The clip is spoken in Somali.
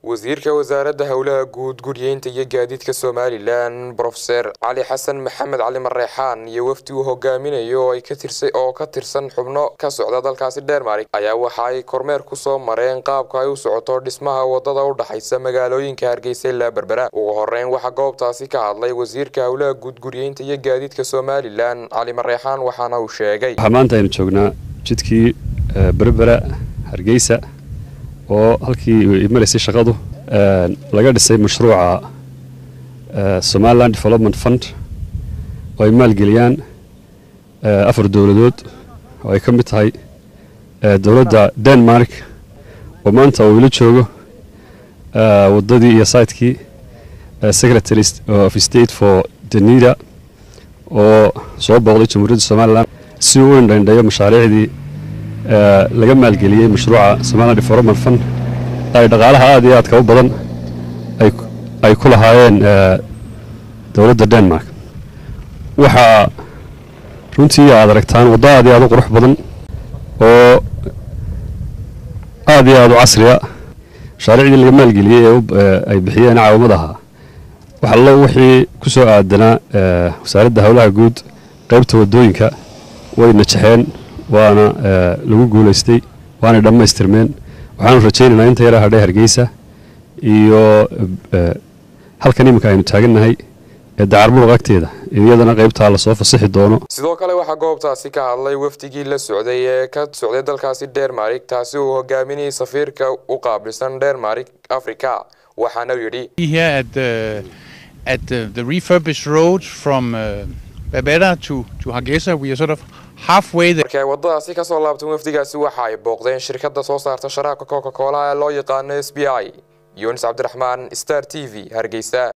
wasiirka wasaaradda howlaha guud guryeynta iyo gaadiidka somalilan brofeser cali xasan maxamed cali mareexaan iyo wafdi uu hogaaminayo oo ka tirsan xubno ka socda dalkaasi dhermarik ayaa waxa ay kormeer kusoo mareen qaabka ay u socoto dhismaha wadada u dhaxaysa magaalooyinka hargeysa ilaa berbera ugu horeyn waxaa goobtaasi ka hadlay wasiirka howlaha guud guryeynta iyo gaadiidka somalilan cali mareexaan waxaana uu sheegay waxaa maanta aynu joognaa jidkii berbera hargeysa oo halkii maraysay shaqadu laga dhisay mashruuca somaliland development fund oo ay maalgeliyaan afar dowladood oo ay ka mid tahay dowladda denmark oo maanta uu ila joogo waddadii iyo saytkii secretary of state for denida oo soo booqday jamhuuriyadda somalilan si uu u indhaindhayo mashaariicdii laga maalgeliyey mashruuca somaliland development fund ay dhaqaalaha aada iyo aadka u badan ay ku lahaayeen dowladda denmark waxaa runtii aad aragtaan waddo aad iyo aad u qurux badan oo aad iyo aad u casriya mashaariicdii laga maalgeliyey ee ay bixiyeen caawamadaha wax allo wixii ku soo aadanaa wasaaradda howlaha guud qaybta waddooyinka way najaxeen waana lagu guulaystay waanay dhammaystirmeen waxaanu rajaynaynaa inta yaraa hadhay hargeysa iyo halkan iminka aynu taagannahay ee dacarmuruq agteeda iyadana qaybtaa lasoo fasixi doono sidoo kale waxaa goobtaasi ka hadlay wafdigii la socday ee ka socday dalkaasi dhermarik taasi uu hogaaminayay safiirka u qaabilsan dhermarik africa waxaana yidhi at the, the refurbished road from uh, Berbera to, to Hargeisa. We are sort of halfway there. markii ay waddadaasi ka soo laabtay wafdigaasi waxa ay booqdeen shirkadda soo saarta sharaabka coca cola ee loo yaqaano s b i yunis cabdiraxmaan star t v hargeysa